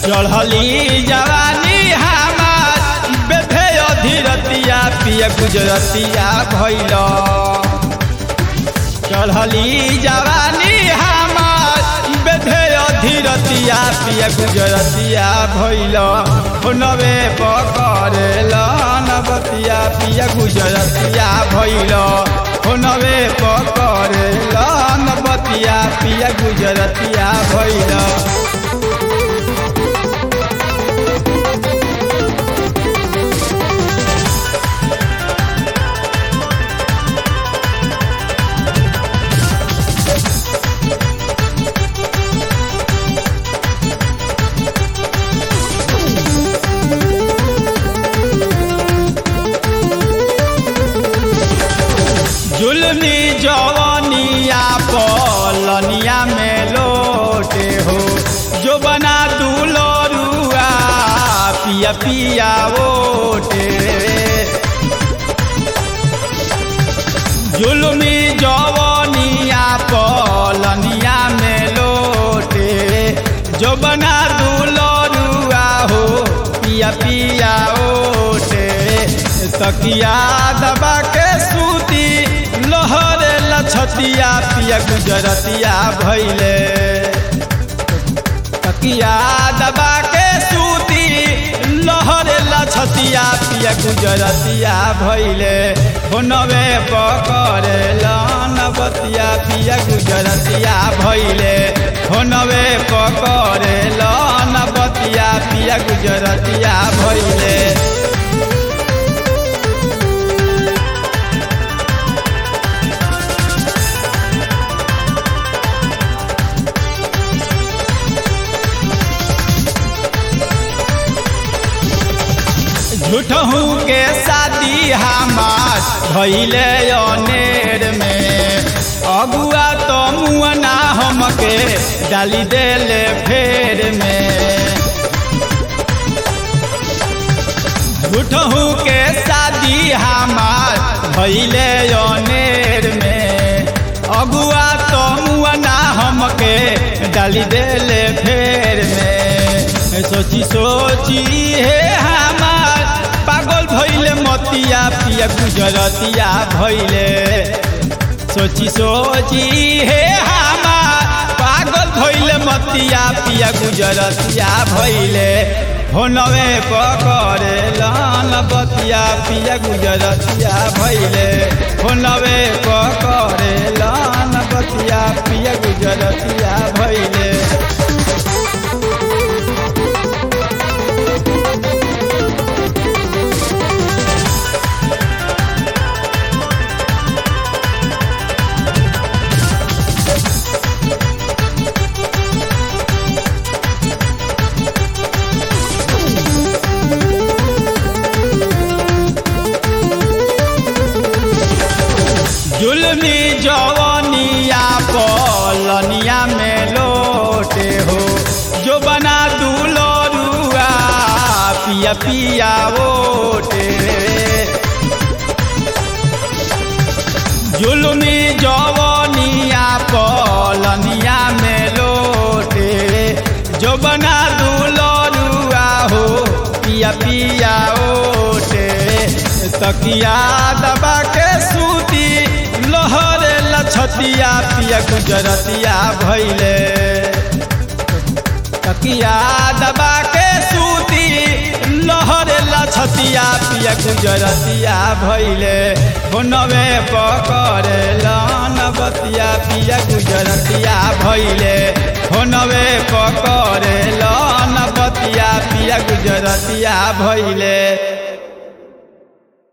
चढ़ली जवानी हमार बेधे अधीरतिया पिया गुजरतिया भैल चढ़ली जवानी हमार बेधे अधीरतिया पिया गुजरतिया भैल नवे पकड़ेल नवतिया पिया गुजरतिया भैल नवे पकड़ेल नवतिया पिया गुजरतिया भैल जुलमी जवनिया पलनिया में लोटे हो जो बना दुलरुआ पिया पिया ओटे जुलमी जवनिया पलनिया में लोटे जो बना दुलरुआ हो पिया पिया ओटे तकिया दबा के सूती लहरे लछतिया पिया गुजरतिया भैले तकिया दबा के सूती लहरे लछतिया पिया गुजरतिया भैले होनवे पकड़े लनबतिया पिया गुजरतिया भैले होनवे पकड़े लनबतिया पिया गुजरतिया भैले झूठहू के शादी हमार भैले अनेर में अगुआ तो मुअना हमके डाली देले फेर में झूठहू के शादी हमार भैले अनेर में अगुआ तो मुअना हमके डाली देले फेर में सोची सोची हे हमार पागल भैले मतिया पिया गुजरतिया भैले सोची सोची हे हमार पागल भैले मतिया पिया गुजरतिया भैले होनवे पकड़े लान बतिया पिया गुजरतिया भैले होनवे पकड़े लान बतिया पिया गुजरतिया भैले जुलमी जवनिया पलनिया में लोटे हो जो बना दुलरुआ पिया पिया ओटे जुलमी जवनिया पलनिया में लोटे जो बना दुलरुआ हो पिया पिया ओटे तकिया दबा के सूती लहरे लछतिया पिया गुजरतिया भैले तकिया दबा के सूती लहरे लछतिया पिया गुजरतिया भैले होनवे पकड़े लनबतिया पिया गुजरतिया भैले होनवे पकड़े लनबतिया पिया गुजरतिया भैले